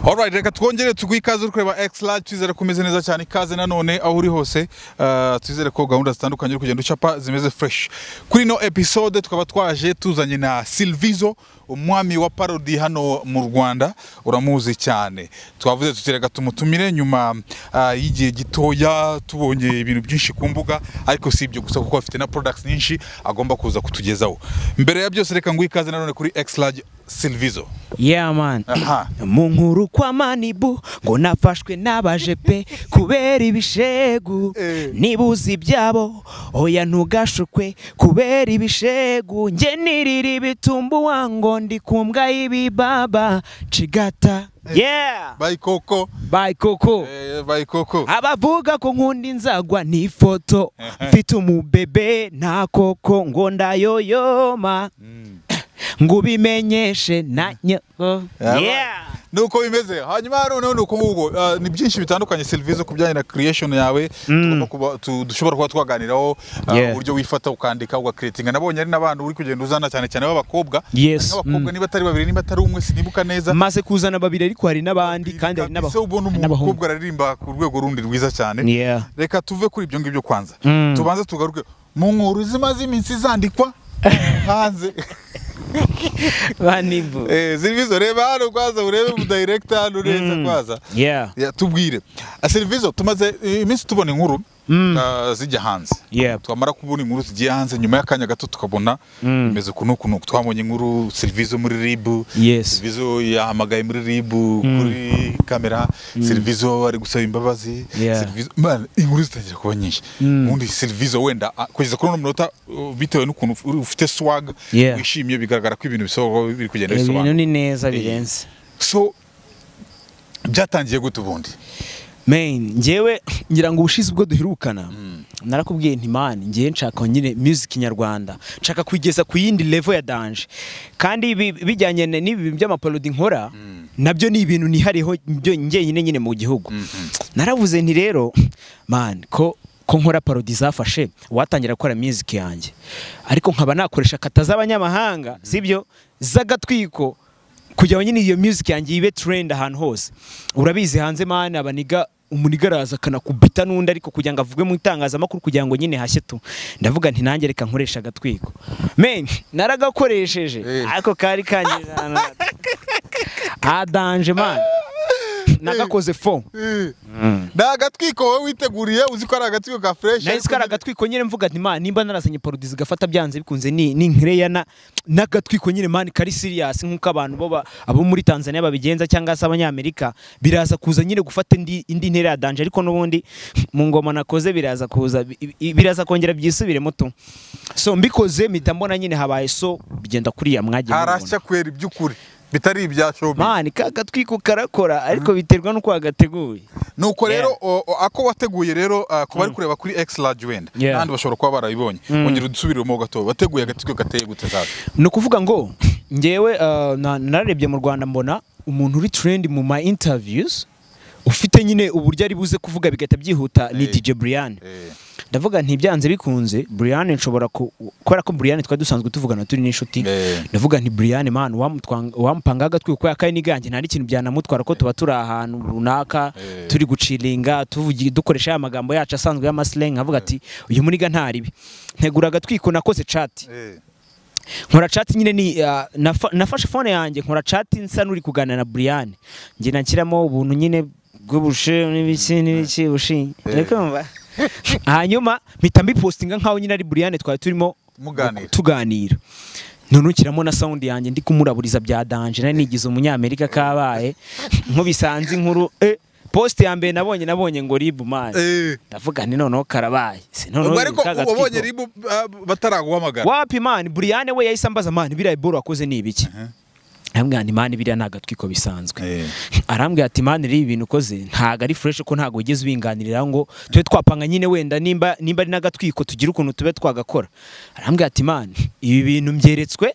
Alright reka twongere tuguhe ikaze uri kureba extra twizere ko umeze neza cyane ikaze nanone aho uri hose ah, twizere ko gahunda zitandukanye uri kugenda ucapa zimeze fresh kuri ino episode tukaba twaje tuzanye na Silvizo umwami wa parody hano mu Rwanda uramuzi cyane twavuze tuti reka tumutumire nyuma ah, y'igihe gitoya tubonye ibintu byinshi ku mbuga ariko si ibyo gusa kuko afite na products nyinshi agomba kuza kutugezaho mbere ya byose reka nguhe ikaze nanone kuri extra Silvizo Yeah man Aha. mu nkuru kwa manibu ngo nafashwe n'abaje pe kubera ibishegu Eh. niba uzi ibyabo oya ntugashukwe kubera ibishegu njye nirira ibitumbuwa ngo ndi ku mbwa y'ibibaba cigata yeah Bye Coco bye koko Eh, Bye Coco abavuga ko nkunda inzagwa ni ifoto mfite umubebe nta koko ngo ndayoyoma ngo ubimenyeshe na nyoko Yeah. Yeah. nuko bimeze hanyuma noneho ni uko nguko Ah, ni byinshi bitandukanye serivisi ku bijyanye na creation yawe tugomba kuba- tu- dushobora kuba twaganiraho ah, Yeah. uburyo wifata ukandika ugakiretinga nabonye ari n'abantu uri kugenda uzana cyane cyane b'abakobwa Yes. abakobwa niba atari babiri niba atari umwe sinibuka neza maze kuzana babiri ariko hari n'abandi kandi hari Kabisa n'abaho- ubona umuntu n'abahungu umukobwa araririmba ku rwego rundi rwiza cyane Yeah. reka tuve kuri ibyo ngibyo kwanza tubanze tugaruke mu nkuru zimaze iminsi zandikwa hanze banivu Eh, Silvizo reba hano kwaza urebe mu director hano neza kwaza yeah Ya, tubwire Ah, Silvizo tumaze eh, iminsi tubona inkuru ah, zijya hanze Yeah. twamara kubona inkuru zigiye hanze nyuma y'akanya gato tukabona bimeze uku n'uku n'uku twabonye inkuru Silvizo muri RIB Yes. Silvizo yahamagaye muri RIB kuri kamera Silvizo ari gusaba imbabazi Yeah. Silvizo man inkuru zitangira kuba nyinshi ubundi Silvizo wenda ah, kugeza kuri uno munota uh, bitewe n'ukuntu uri- ufite swag Yeah. wishimye bigaragara ko ibintu bisohoka biri kugenda bisobanuka ibintu ni neza birenze so byatangiye gute ubundi main njyewe ngira ngo ubushize ubwo duherukana narakubwiye nti man njyewe nshaka nyine music nyarwanda nshaka kuyigeza ku yindi level ya danje kandi ibi- bijyanye na- n'ibi by'amaparodi nkora nabyo ni ibintu nihariho byo njyenyine nyine mu gihugu naravuze nti rero man ko ko nkora parodi zafashe watangira gukora music yanjye ariko nkaba nakoresha kata z'abanyamahanga sibyo z'agatwiko kugira ngo nyine iyo music yanjye ibe trend ahantu hose urabizi hanze mana abaniga umuniga araza akanakubita n'undi ariko kugira ngo avugwe mu itangazamakuru kugira ngo nyine hashye tu ndavuga nti nanjye reka nkoresha agatwiko men naragakoresheje Eh. ariko kari kangize ahantu adanje man nagakoze fo ni agatwiko wowe witeguriye uzi ko ari agatwiko ka fureshi nahise kari agatwiko nyine mvuga nti man nimba narazanye parodi zigafata byanze bikunze ni ni nkereya na n'agatwiko nyine man kari serious nk'uko abantu bo ba- abo muri Tanzania babigenza cyangwa se abanyamerika biraza kuza nyine gufata indi indi ntera ya danger ariko n'ubundi mu ngoma nakoze biraza kuza bi- bi- biraza kongera byisubiremo tu so mbikoze mpita mbona nyine habaye so bigenda kuriya mwagiye mubibona. harashya kwera iby'ukuri bitari ibya shobi man ka gatwiko karakora ariko biterwa n'uko wagateguye nuko Yeah. rero o- o- ako wateguye rero ah, ku bari kureba kuri x large wenda Yeah. n'abandi bashobora kuba barabibonye ongera udusubiremo gato wateguye agatwiko gateye gute zaza ni ukuvuga ngo ngewe uh, na- nararebye mu rwanda mbona umuntu uri trend mu ma interviews ufite nyine uburyo ari buze kuvuga bigahita byihuta ni Eh. DJ Brian Eh, ndavuga nti byanze bikunze Brian nshobora ku- kubera ko Brian twari dusanzwe tuvugana turi n'inshuti Eh. ndavuga nti Brian man wamutwang- wampanga agatwi kuko yakaye n'iganje nta n'ikintu byanamutwara ko tuba turi ahantu runaka Eh. turi gucilinga tuvugi- dukoresha ya magambo yacu asanzwe y'amaslang nkavuga ati uyu muniga ntaribi ntegura agatwiko nakoze chat eh, nkora chat nyine ni ah, nafa- nafashe phone yanjye nkora chat nsa n'uri kuganira na Brian njye nashyiramo ubuntu nyine bw'ubushe n'ibiki n'ibiki bushinge urikumva hanyuma mpita mbipostinga nkaho nyine ari Brian twari turimo Muganira. tuganira nunukiramo na sound yanjye ndi kumuraburiza bya danje nari nigize umunyamerika kabaye nkubisanze inkuru eh, post ya mbere nabonye nabonye ngo ribu mani eh. ndavuga ni noneho karabaye si noneho ubwo ariko ka gatwiko. wabonye ribu ah, bataraguhamagara Wapi mani Brian we yahise ambaza mani biriya iboro wakoze ni ibiki arambwira nti mani biriya ni agatwiko bisanzwe Eh. arambwira ati mani ririya ibintu ukoze ntago ari fureshi ko ntago wigeze ubinganirira ngo tube twapanga nyine wenda nimba nimba ari n'agatwiko tugire ukuntu tube twagakora arambwira ati mani ibi bintu mbyeretswe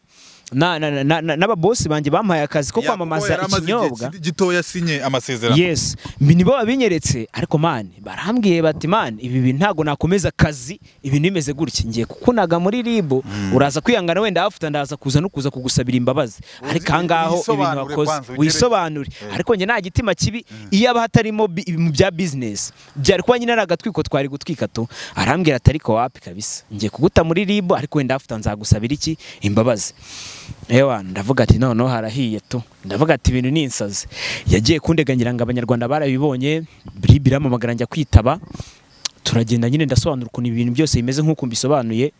na- na- na- na- n'ababosi banjye bampaye akazi ko Ya, kuko yari kwamamaza amaze igihe ikinyobwa ki- gitoya asinye amasezerano yes mbi nibo babinyeretse ariko mani barambwiye bati mani ibi bintu ntabwo nakomeza akazi ibintu bimeze gutya ngiye kukunaga muri ribu uraza kwihangana wenda hafuta ndaza kuza no kuza kugusabira imbabazi ariko aha ngaho ibintu wisobanure wakoze kwanza, ugere- wisobanure ariko njye nta gitima kibi iyo aba hatarimo bi- mu bya bizinesi byari kuba nyine ari agatwiko twari gutwika tu arambwira ati ariko wapi kabisa ngiye kuguta muri ribu ariko wenda hafuta nzagusabira iki imbabazi ewa ndavuga ati noneho harahiye tu ndavuga ati ibintu ni insazi yagiye kundegangira ngo abanyarwanda barabibonye ribu iramamagara njya kwitaba turagenda nyine ndasobanura ukuntu ibintu byose bimeze nk'uko mbisobanuye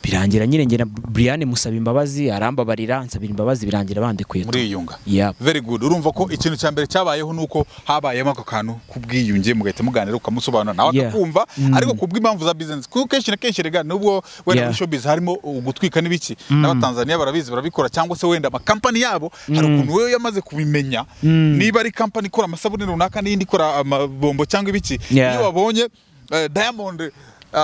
birangira nyine ngena Brian musaba imbabazi arambabarira nsabira imbabazi birangira bandekuye tu muriyunga Yap. very good urumva ko ikintu cya mbere cyabayeho ni uko habayemo ako kantu k'ubwiyunge mugahita muganira ukamusobanura nawe Yeah. akakumva Mm. ariko ku bw'impamvu za bizinesi kuko kenshi na kenshi rega nubwo wenda Yeah. muri showbiz harimo ugutwika n'ibiki n'abatanzaniya barabizi barabikora cyangwa se wenda amakampani yabo hari ukuntu we yamaze kubimenya niba ari kampani ikora amasabune runaka n'iyindi ikora amabombo cyangwa ibiki Yeah. iyo wabonye eh, diamond Uh,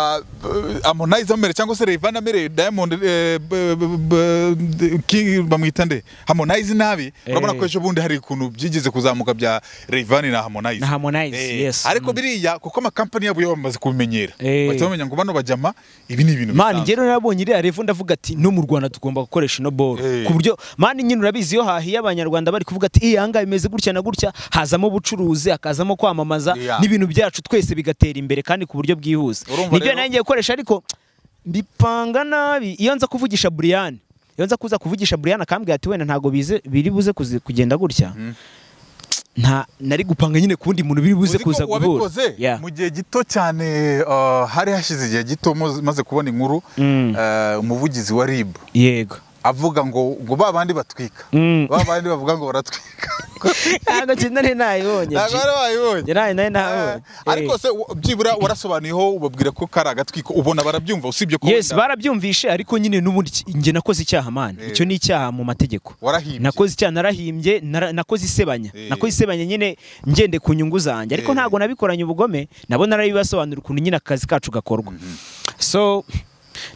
Harmonize amerewe cyangwa se Rayvanny amerewe Diamond eh, b- b- b- King bamwita nde Harmonize nabi urabona ko Eh. ejo bundi hari ikuntu byigeze kuzamuka bya Rayvanny na Harmonize Na Harmonize, yes. ariko Mm. biriya kuko amakampani yabo yaba bamaze kubimenyera Eh. bahita bamenya ngo bano bajyama ibi ni ibintu mani bisanzwe. njyewe nabonye iriya revo ndavuga ati no mu rwanda tugomba gukoresha ino boro Eh. ku buryo mani nyine urabizi iyo hahiye abanyarwanda bari kuvuga ati iyi ahangaha bimeze gutya na gutya hazamo ubucuruzi hakazamo kwamamaza Yeah. n'ibintu byacu twese bigatera imbere kandi ku buryo bwihuse Urumva nibyo rero- nari ngiye gukoresha ariko mbipanga nabi iyo nza kuvugisha buriyani iyo nza kuza kuvugisha buriyani akambwira ati wenda ntabwo bize- biri buze kuzi- kugenda gutya nta nari gupanga nyine ku wundi muntu biri buze Uzi ko kuza guhura wabikoze Yeah. mu gihe gito cyane uh, hari hashize igihe gito muz- maze kubona inkuru Mm. uh, umuvugizi wa RIB yego avuga ngo ngo ba bandi batwika Mm. ba bandi bavuga ngo baratwika ntabwo nari nayibonye ntabwo G. ari wayibonye Njye nawe nari nabonye. Eh, ariko se u- byibura warasobanuyeho ubabwira ko kari agatwiko ubona barabyumva usibye ko yes wenda barabyumvishe ariko nyine n'ubundi ki- njye nakoze icyaha mani Eh. icyo ni icyaha mu mategeko warahimbye nakoze icyaha narahimbye nara- nakoze isebanya Eh. nakoze isebanya nyine ngende ku nyungu zanjye ariko Eh. ntabwo nabikoranye ubugome nabo narabibasobanurira ukuntu nyine akazi kacu gakorwa so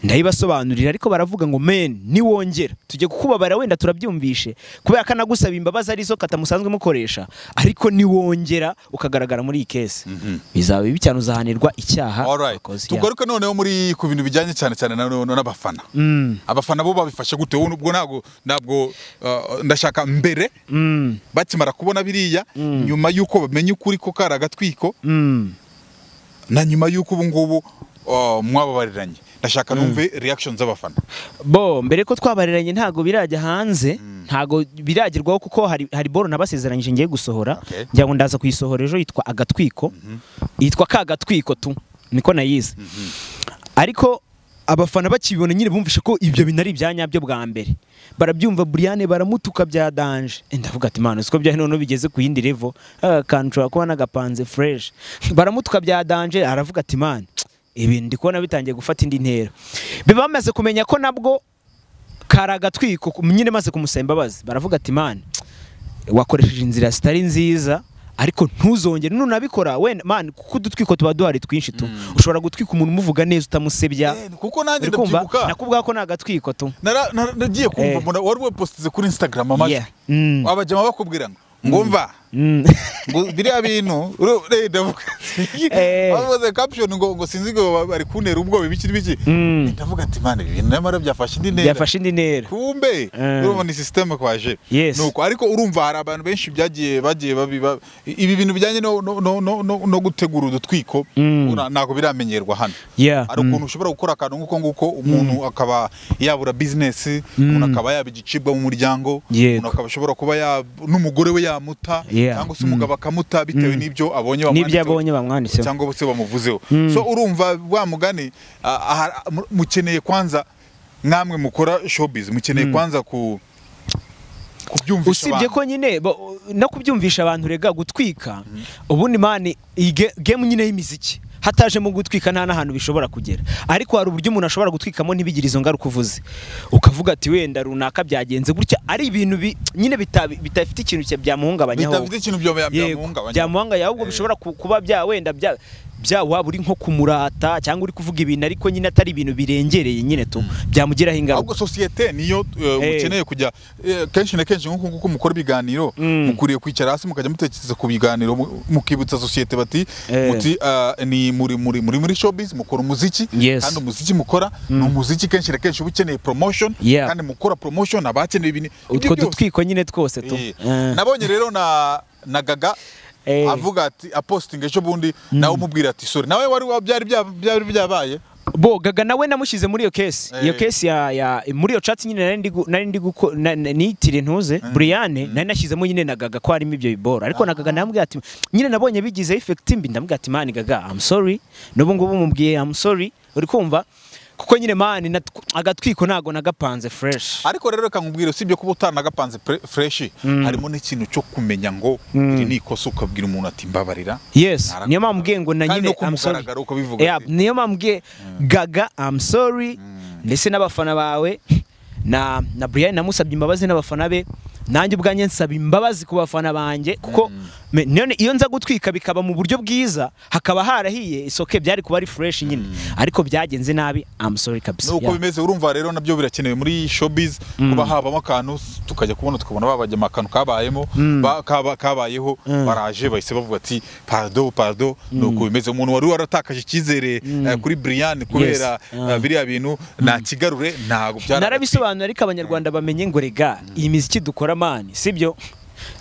ndayibasobanurira ariko baravuga ngo men niwongera tujye kukubabara wenda turabyumvishe kubera ko anagusaba imbabazi arizo kata musanzwe mukoresha ariko niwongera ukagaragara muri iyi kesi bizaba bibi cyane uzahanirwa icyaha Alright. wakoze. Yeah. tugaruke noneho muri ku bintu bijyanye cyane cyane na- na- n'abafana Mm. abafana bo babifashe gute wowe ubwo ntabwo ntabwo uh, ndashaka mbere Mm. bakimara kubona biriya nyuma y'uko bamenya ukuri ko kari agatwiko Mm. na nyuma y'uko ubu ngubu uh, mwababariranye ndashaka numve reaction z'abafana bo mbere ko twabariranye ntabwo birajya hanze ntabwo biragerwaho kuko hari hari boro nabasezeranyije ngiye gusohora Okay. njya ngo ndaza kuyisohora ejo yitwa agatwiko yitwa ka gatwiko tu niko nayize ariko abafana bakibibona nyine bumvishe ko ibyo bintu ari ibya nyabyo bwa mbere barabyumva buriyane baramutuka bya danje Eh, ndavuga ati mana siko bya noneho bigeze ku yindi levo akantu ushobora kuba n'agapanze fureshi baramutuka bya danje aravuga ati mana ibintu ndi kubona bitangiye gufata indi ntera biba bamaze kumenya ko nabwo kari agatwiko ku- nyine maze kumusaba imbabazi baravuga ati man wakoresheje inzira zitari nziza ariko ntuzongere nunabikora wenda man kuko udutwiko tuba duhari twinshi tu ushobora gutwika umuntu umuvuga neza utamusebya Eh, kuko nanjye uri kumva ndabyibuka nakubwira ko ni agatwiko tu Nara- nara- nagiye kumva Eh. mbona wari wepositize kuri instagram amajwi Yeah. Mm. abajama bakubwira ngo ngumva Mm. ngo biriya bintu uru- re, ndavuga Eh. bavuze caption ngo ngo sinzi ngo ba- bari kuntera ubwoba ibiki n'ibiki Mm. ndavuga ati man ibi bintu nyamara byafashe indi ntera yafashe indi ntera kumbe Eh. urumva ni systeme kwaje Yes. nuko ariko urumva hari abantu benshi byagiye bagiye babiba ibi bintu bijyanye no no no no, no, no gutegura udutwiko Mm. ura- ntabwo biramenyerwa hano Yeah. hari ukuntu ushobora gukora akantu nk'uko nguko umuntu akaba yabura bizinesi umuntu akaba yaba igicibwa mu muryango Yego. umuntu akaba ashobora kuba ya- n'umugore we yamuta Yeah. cyangwa se umugabo akamuta bitewe n'ibyo abonye n'ibyo bamwanditseho abonye bamwanditseho cyangwa se bamuvuzeho so urumva wa mugani ah, aha- mu- mukeneye kwanza namwe mukora showbiz mukeneye kwanza ku kubyumvisha usibye abantu ko nyine bo- no kubyumvisha abantu rega gutwika ubundi mani iyi ge- game nyine y'imiziki hataje mu gutwika nta n'ahantu bishobora kugera ariko hari uburyo umuntu ashobora gutwikamo ntibigire izo ngaruka uvuze ukavuga ati wenda runaka byagenze gutya ari ibintu bi- nyine bitabi- bidafite ikintu cya- byamuhungabanyaho bitafite ikintu byo Yego, byamuhungabanya byamuhungabanya ahubwo bishobora ku- kuba bya wenda bya bya waba uri nko kumurata cyangwa uri kuvuga ibintu ariko nyine atari ibintu birengereye nyine tu byamugiraho ingaruka ahubwo sosiyete niyo eh, Eh. mukeneye kujya eh, kenshi na kenshi nk'uko nguko mukora ibiganiro mukwiriye kwicara hasi mukajya mutekereza ku biganiro mu- mukibutsa sosiyete bati Eh. muti ah, ni muri muri muri muri showbiz mukora umuziki Yes. kandi umuziki mukora ni umuziki kenshi na kenshi uba ukeneye promotion Yeah. kandi mukora promotion abakeneye ibintu ibyo utwo byose. dutwiko nyine twose tu Eh. Eh. nabonye rero na na gaga Eh. avuga ati apostinga ejo bundi nawe umubwira ati sore nawe wari wa- byari bya- byari byabaye bo gaga nawe namushyize muri iyo kesi Eh. iyo kesi ya, ya muri iyo chatsi nyine nari ndi gu- nari ndi guko na- na- niyitire ntuze Brianne nari nashyizemo nyine na gaga ko harimo ibyo bibora ariko na gaga namubwira ati nyine nabonye bigize effect mbi ndamubwira ati man gaga I'm sorry n'ubu ngubu mubwiye I'm sorry uri kumva kuko nyine man natw- agatwiko ntago nagapanze fresh ariko rero reka nkubwire usibye kuba utanagapanze fureshi harimo n'ikintu cyo kumenya ngo iri ni ikosa ukabwira umuntu ati mbabarira yes Narakubabarira. niyo mpamvu mbwiye ngo na Kandi nyine no ku I'm sorry. mugaragaro ukabivuga Yeah, ati- niyo mpamvu mbwiye gaga I'm sorry ndetse n'abafana bawe na na Brian namusabye imbabazi n'abafana be nanjye ubwanjye nsaba imbabazi ku bafana banjye kuko me- none iyo nza gutwika bikaba mu buryo bwiza hakaba harahiye isoke byari kuba ari fresh nyine ariko byagenze nabi I'm sorry kabisa nuko Yeah. bimeze urumva rero nabyo birakenewe muri showbiz kuba habamo akantu tukajya kubona tukabona babajyamo akantu kabayemo ba- kaba- kabayeho baraje bahise bavuga ati parado parado nuko bimeze umuntu wari waratakaje icyizere eh, kuri Brian kubera eh, biriya bintu nakigarure ntabwo byara narabisobanura ariko abanyarwanda bamenye ngo rega iyi miziki dukora mani sibyo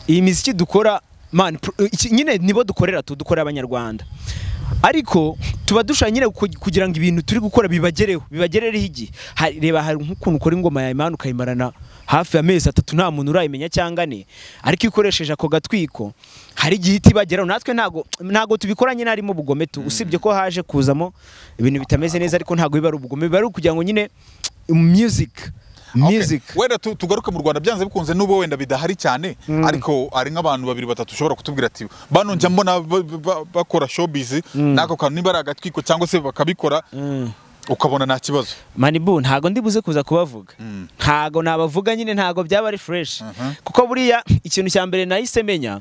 iyi miziki dukora mani pro- iki- nyine nibo dukorera tu dukorera abanyarwanda ariko tuba dushaka nyine ku- kugira ngo ibintu turi gukora bibagereho bibagerereho igihe Hari- reba hari nk'ukuntu ukora ingoma ya imana ukayimarana hafi amezi atatu nta muntu urayimenya cyangwa ane ariko iyo ukoresheje ako gatwiko hari igihe ihita ibageraho natwe ntago ntago tubikoranye n'arimo ubugome tu usibye ko haje kuzamo ibintu bitameze neza ariko ntago biba ari ubugome biba ari ukugira ngo nyine music Okay. music wenda tu- tugaruke mu rwanda byanze bikunze n'ubwo wenda bidahari cyane ariko ari nk'abantu babiri batatu ushobora kutubwira ati bano njya mbona ba- ba- bakora showbiz n'ako kantu niba ari agatwiko cyangwa se bakabikora ukabona nta kibazo manibu ntago ndibuze kuza kubavuga ntago nabavuga nyine ntago byaba ari fresh kuko buriya ikintu cya mbere nahise menya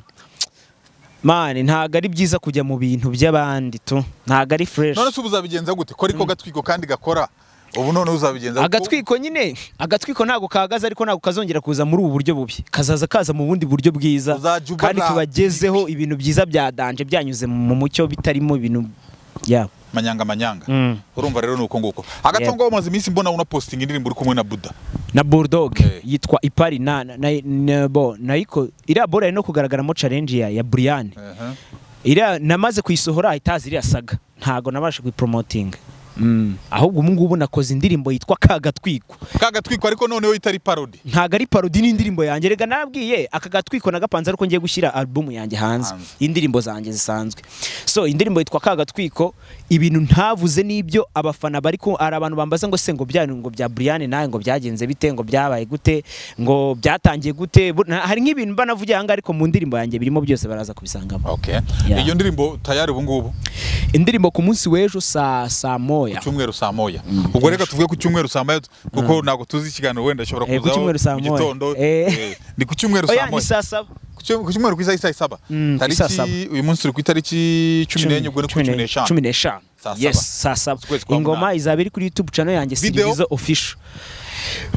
mani ntago ari byiza kujya mu bintu by'abandi tu ntago ari fresh none se ubu uzabigenza gute ko ariko gatwiko kandi gakora ubu none uzabigenza gute? agatwiko nyine agatwiko ntago kahagaze ariko ntago kazongera kuza muri ubu buryo bubi kazaza kaza mu bundi buryo bwiza Uzajya ubona- kandi tubagezeho ibintu byiza bya danje byanyuze mu mucyo bitarimo ibintu yabo manyanga manyanga Mm. urumva rero nuko nguko agatongo wamaze iminsi mbona unapostinga indirimbo uri kumwe na buda na bulldog Eh. yitwa ipari na na, na, na bo nayiko iriya bora ari no kugaragaramo challenge ya, ya Brian Aha. iriya namaze kuyisohora itazi iriya saga ntago nabashe kuyipromotinga mm. ahubwo ubu ngubu nakoze indirimbo yitwa kagatwiko ka gatwiko ariko noneho itari parody ntago ari parodi n'indirimbo yanjye rega nabwiye aka gatwiko nagapanze ariko ngiye gushyira alubumu yanjye hanze Hanze. indirimbo zanjye zisanzwe so indirimbo yitwa kagatwiko ibintu ntavuze n'ibyo abafana bari ko hari abantu bambaza ngo se ngo bya ngo bya Brian nawe ngo byagenze bite ngo byabaye gute ngo byatangiye gute Bu- na- hari nk'ibintu banavugiye ahangaha ariko mu ndirimbo yanjye birimo byose baraza kubisangamo okay Yeah. iyo ndirimbo tayari ubu ngubu indirimbo ku munsi w'ejo saa saa moya cyumweru saa moya ubwo reka tuvuge ku cyumweru saa moya kuko ntabwo tuzi ikiganiro wenda ashobora Eh, ku kuzaho cyumweru saa mu moya. gitondo Eh. Eh, ni ku cyumweru saa oya ni moya saa saba Ku cyum- ku cyumweru ku isaha isaha saba Mm, isaa saba. tariki uyu munsi turi ku itariki cumi n'enye ubwo ni ku cumi n'eshanu cumi n'eshanu Saa yes saba. saa saba Ukwezi kwa ingoma munani. izaba iri kuri youtube channel yanjye Video? sirivizo official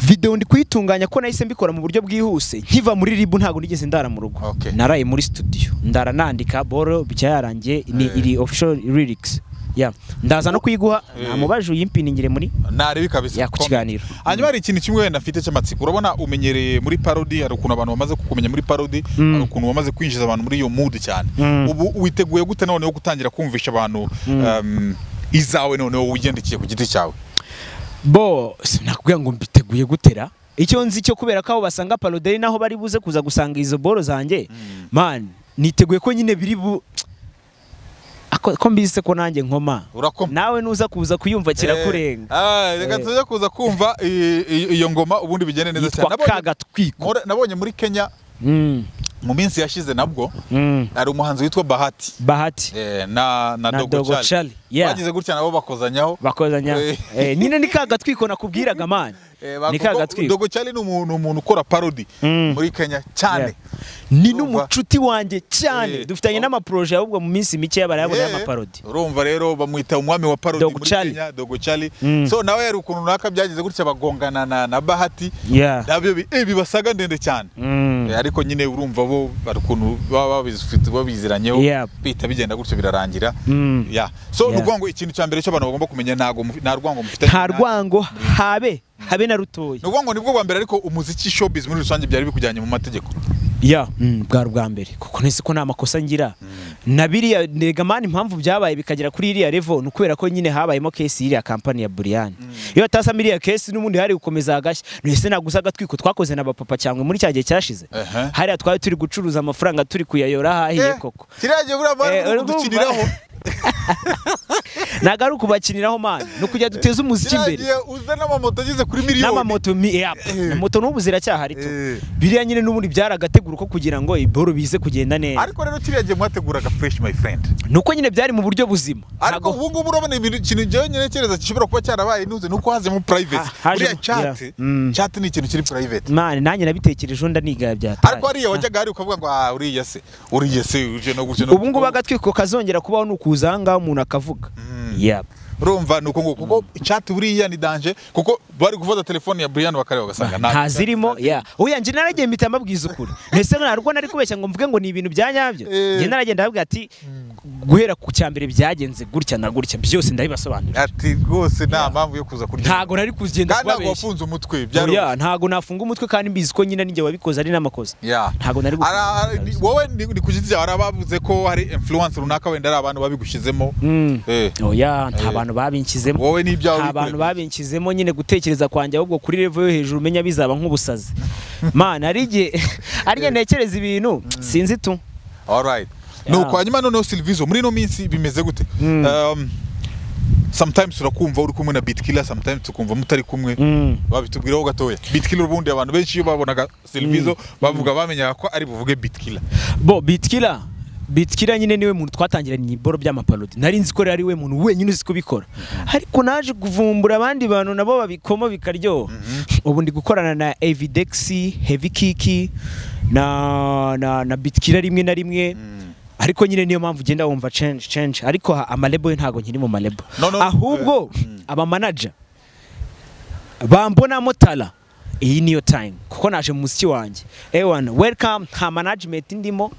video ndi kuyitunganya ko nahise mbikora mu buryo bwihuse nkiva muri ribu ntabwo nigeze ndara mu rugo Okay. naraye muri studio ndara nandika boro bicya yarangiye ni Eh. iri official lyrics Yeah. ndaza no kuyiguha Eh. namubaje uyimpininire muri narebe kabisa Ya, ku Comment. kiganiro. hanyuma hari ikintu kimwe wenda mfite cy'amatsiko urabona umenyereye muri parodi hari ukuntu abantu bamaze kukumenya muri parodi hari ukuntu wamaze kwinjiza abantu muri iyo mood cyane ubu witeguye gute noneho gutangira kumvisha abantu um, izawe noneho wigendekiye ku giti cyawe bo sinakubwira ngo mbiteguye gutera icyo nzi cyo kubera ko aho basanga parode ari naho bari buze kuza gusanga izo boro zanjye man niteguye ko nyine biri bu Ako- ko mbise ko nanjye nkoma urakoma nawe nuza kuza kuyumva kirakurenga Eh, eh, reka Eh. tujya kuza kumva i- i- iyo ngoma ubundi bigende neza cyane yitwa Nabonye- kagatwiko Nkora- nabonye muri kenya Mm, mu minsi yashize nabwo mm. hari umuhanzi witwa bahati bahati eh, na na na dogo dogo Charlie. cari Yeah. bagize gutya nabo bakozanyaho bakozanya Eh. Eh, nyine ni ka gatwiko nakubwiraga mani Eh, ni bavuga ka ko gatwiko Dogo Charlie ni umuntu umuntu ukora parody muri Kenya cyane ni Urumva? n'umucuti wanjye cyane Eh. dufitanye n'amaporoje ahubwo mu minsi mike yabarayabona Eh, y'amaparodi urumva rero bamwita umwami wa parody Dogo muri Charlie. Kenya Dogo Charlie Mm. so nawe hari ukuntu runaka byagize gutya bagongana na, na Bahati Yeah. nabyo bi- eh, bibasaga ndende cyane Mm. Eh, ariko nyine urumva bo bari ukuntu baba babizifite- babiziranyeho Yeah. bihita bigenda gutyo birarangira Mm. yeah. so Yeah. ni ukuvuga ngo ikintu cya mbere cyo abantu bagomba kumenya ntago mufi- nta rwango mufite nta rwango habe habe na rutoya ni ukuvuga ngo nibwo bwa mbere ariko umuziki showbiz muri rusange byari bikujyanye mu mategeko ya mm, bwari ubwa mbere kuko nzi ko nta makosa ngira na biriya ndega mani impamvu byabaye bikagera kuri iriya revo ni ukubera ko nyine habayemo kesi y'iriya kampani ya buriyani iyo hatasamo iriya kesi n'ubundi hari gukomeza agashya ntese naguze agatwiko twakoze na bapapa cyangwa muri cya gihe cyashize Ehe. hariya twari turi gucuruza amafaranga turi kuyayora ahahiye Eh, koko kiriya gihe buriya bari Eh, bari urumva? kudukiniraho ntabwo ari ukubakiniraho mani ni ukujya duteze umuziki kiriya imbere gihe uza n'amamoto ageze kuri miliyoni n'amamoto mi- ya, Eh. moto n'ubu ziracyahari tu Eh. biriya nyine n'ubundi byaragategura ko kugira ngo iboro bize kugenda neza ariko rero kiriya gihe mwateguraga fresh my friend nuko nyine byari mu buryo buzima ariko Ntago- ubu ngubu urabona ibintu ikintu njyewe nyine kereza gishobora kuba cyarabaye ntuze ni uko hazemo private Ah, hajemo, buriya chat yeah. Mm. chat ni ikintu kiri private mani nanjye nabitekerejeho ndanigaya byataye ariko hariya wajyaga hari ukavuga ngo ah uriya se uriya se uje no gutyo no ubu ngubu gutyo." agatwiko kazongera kubaho ni ukuza aha ngaha umuntu akavuga Yap. urumva ni uko ngo kuko chat buriya ni danger kuko bari gufata telefone ya Brian bakareba gasanga nta zirimo ya oya njye naragiye mpita mbabwiza ukuri mbese nta rugo nari kubeshya ngo mvuge ngo ni ibintu bya nyabyo Eh. njye naragenda ndavuga ati guhera ku cya mbere byagenze gutya na gutya byose ndabibasobanurira ati rwose nta mpamvu yo kuza kurya ntago nari kugenda kandi ntabwo kubabeshya wafunze umutwe byari oya ntago nafunga umutwe kandi mbizi ko nyine ninjye wabikoze ari n'amakosa Yeah. ntago nari gufunga Ara- umutwe, ara- ni- ndabizi. wowe ni ni ku giti cyawe hari abavuze ko hari influence runaka wenda ari abantu babigushyizemo Mm. Eh. oya nta Eh. bantu babinshyizemo wowe n'ibyawe nta wikoreye. bantu babinshyizemo nyine gutekereza kwanjye ahubwo kuri revo yo hejuru umenya bizaba nk'ubusazi mana hari igihe hari igihe ntekereza ibintu sinzi tu Alright. Yeah. Nuko hanyuma noneho Silvizo muri ino minsi bimeze gute? Mm. Um, sometimes urakumva uri kumwe na Bitkiller, sometimes tukumva mutari kumwe. Mm. Babitubwiraho gatoya. Bitkiller ubundi abantu benshi iyo babonaga Silvizo bavuga bamenyaga ko ari buvuge Bitkiller. bo bitkira bitkira nyine niwe muntu twatangiranye iboro by'amaparodi nari nzi ko rero ari we muntu wenyine uzi kubikora ariko naje kuvumbura abandi bantu nabo babikomo bikaryoha ubu ndi gukorana na evidex heavy kiki na na, na bitkira rimwe na rimwe ariko nyine niyo mpamvu ugenda wumva change change ariko ha- amalebo yo ntago nkiri mu malebo No, no, ahubwo abamanaja bambonamo tara iyi niyo time kuko naje mu muziki wanjye ewana welcome nta management ndimo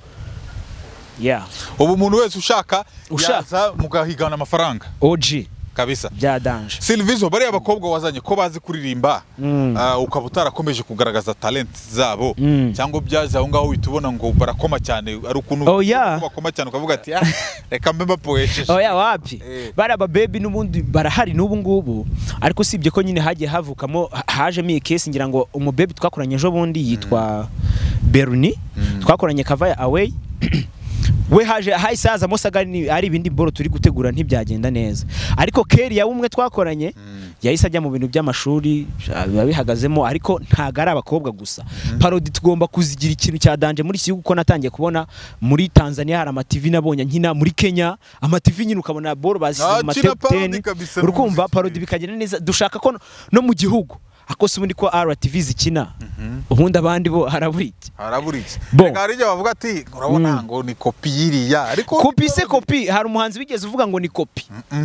yeah Ubu umuntu wese ushaka Ushaka. yaza mugahigana amafaranga OG kabisa. bya danje Silvizo bariya bakobwa wazanye ko bazi kuririmba ah, ukaba utarakomeje kugaragaza talent zabo Mm. cyangwa byaje aho ngaho uhita ubona ngo barakoma cyane ari ukuntu Oh, yeah. bakoma cyane ukavuga ati "Ah, reka mbe mbapohesheje oya wapi Eh. bari ababebi n'ubundi barahari n'ubu ngubu ariko usibye ko nyine hagiye havukamo ha- hajemo iyi kesi ngira ngo umubebi twakoranye ejo bundi yitwa beruni twakoranye kavaya away we haje hahise hazamo saga ni- ari ibindi boro turi gutegura ntibyagenda neza ariko keri yawe umwe twakoranye yahise ajya mu bintu by'amashuri biba bihagazemo ariko ntago ari abakobwa gusa parodi tugomba kuzigira ikintu cya danje muri iki gihugu kuko natangiye kubona muri tanzania hari amativi nabonye nkina muri kenya amativi nyine ukabona boro bashyize Ah, mu kina matop parodi 10 kabisa urukumva n'umuziki. parodi bikagenda neza dushaka ko no- no mu gihugu akose ubundi ko rtv zikina ubundi abandi bo harabura iki harabura iki Bo. reka hari igihe bavuga ati urabona ngo ni kopi y'iriya ariko kopi se kopi hari umuhanzi wigeze uvuga ngo ni kopi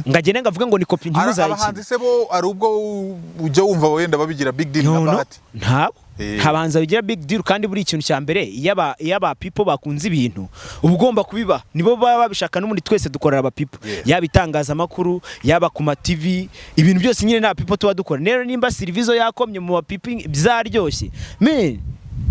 ngagenda ngavuga ngo ni kopi Ara- ntimuzayikine abahanzi se bo hari ubwo u- ujya wumva wenda babigira big deal no na no bahati ntabo Eh. nta bahanzi babigira big deal kandi buri ikintu cya mbere iyo aba- iyo aba people bakunze ibintu uba ugomba kubiba nibo baba babishaka n'ubundi twese dukorera aba people Yeah. yaba itangazamakuru yaba ku ma TV ibintu byose nyine nta people tuba dukora rero nimba service yakomye mu ba people bizaryoshye man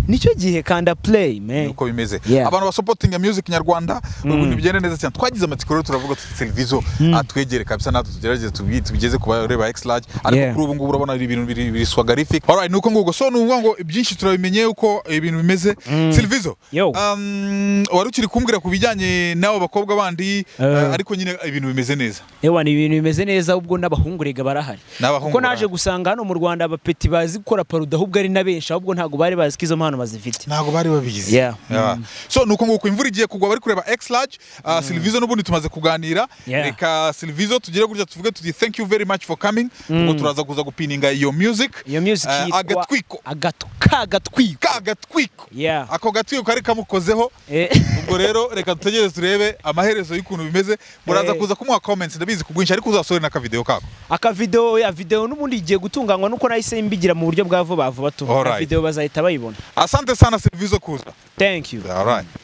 nicyo gihe kanda play man uko bimeze Yeah. abantu basopotinga music nyarwanda ubu ntibigende neza cyane twagize amatsiko rero turavuga tuti televiziyo atwegere kabisa natwe tugerageze tubi- tubigeze ku bareba x large ariko Yeah. kuri ubu ngubu urabona ari ibintu biri biri swagarific alright nuko nguko so nuvuga ngo ibyinshi turabimenye uko ibintu bimeze televiziyo Yo. um, wari ukiri kumbwira ku bijyanye n'abo bakobwa bandi eh, ariko nyine ibintu bimeze neza Ewa ni ibintu bimeze neza ubwo n'abahungu rega barahari N'abahungu kuko naje barahari. gusanga hano mu Rwanda abapeti bazi gukora parodi ahubwo ari na benshi ahubwo ntabwo bari bazi ko izo mpano insobanuro bazifite ntabwo bari babizi Yeah. Yeah. so nuko nguko imvura igiye kugwa bari kureba x large uh, silvizo n'ubundi tumaze kuganira Yeah. reka silvizo tugire gutya tuvuge tuti thank you very much for coming ubwo turaza kuza gupininga iyo music iyo music Eh, yitwa agatwiko Agatu- ka gatwiko ka gatwiko Yeah. ako gatwiko kari kamukozeho Eh, ubwo rero reka dutegereze turebe amaherezo y'ukuntu bimeze muraza Eh. kuza kumuha comments ndabizi ku bwinshi ariko uzasohore n'akavideo kako aka video ya video n'ubundi igiye gutunganywa nuko nahise mbigira mu buryo bwa vuba vuba tu Alright. video bazahita bayibona asante sana silvizo kuza thank you all right